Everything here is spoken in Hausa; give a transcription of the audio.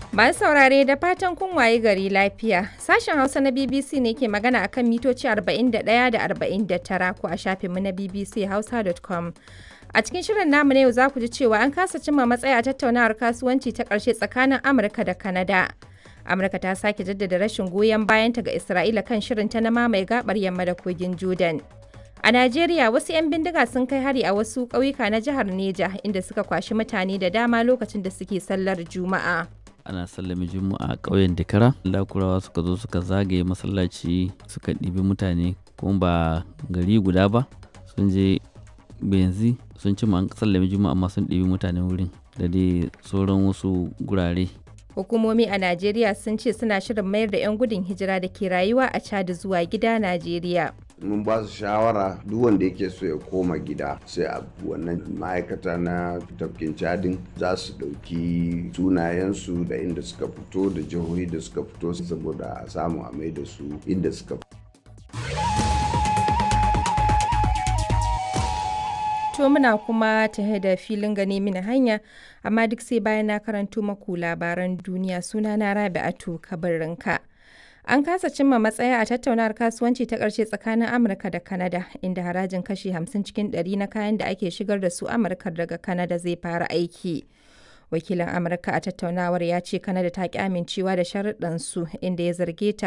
Masu saurare da fatan kun waye gari lafiya. Sashen Hausa na BBC ne ke magana akan mitoci 41 da 49 ko a shafinmu na bbchausa.com. A cikin shirin namu na yau za ku ji cewa an kasa cimma matsaya a tattaunawar kasuwanci ta ƙarshe tsakanin Amurka da Kanada. Amurka ta sake jaddada rashin goyon bayanta ga Isra'ila kan shirinta na mamaye gabar yamma da kogin Jordan. A Najeriya wasu 'yan bindiga sun kai hari a wasu ƙauyuka na jihar Neja inda suka kwashi mutane da dama lokacin da suke sallar Juma'a. ana sallame juma'a a ƙauyen dakara lakurawa suka zo suka zagaye masallaci suka ɗibi mutane kuma ba gari guda ba sun je benzi sun ci an sallame juma'a amma sun ɗibi mutane wurin da dai sauran wasu gurare Hukumomi a Najeriya sun ce suna shirin mayar da 'yan gudun hijira da ke rayuwa a Chad zuwa gida Najeriya. mun ba su shawara duk wanda yake so ya koma gida sai a wannan ma'aikata na tafkin cadin za su ɗauki sunayensu da inda suka fito da jihohi da suka fito saboda a samu a mai da su inda suka fito To muna kuma tahe da filin gane mini hanya, amma duk sai bayan na karanto maku labaran duniya suna na Rabi'atu kabarinka. An kasa cimma matsaya a tattaunawar kasuwanci ta ƙarshe tsakanin Amurka da Kanada, inda harajin kashi 50 cikin 100 na kayan da ake shigar da su Amurka daga Kanada zai fara aiki. Wakilin Amurka a tattaunawar ya ce Kanada ta ƙi amincewa da sharuɗansu inda ya zarge ta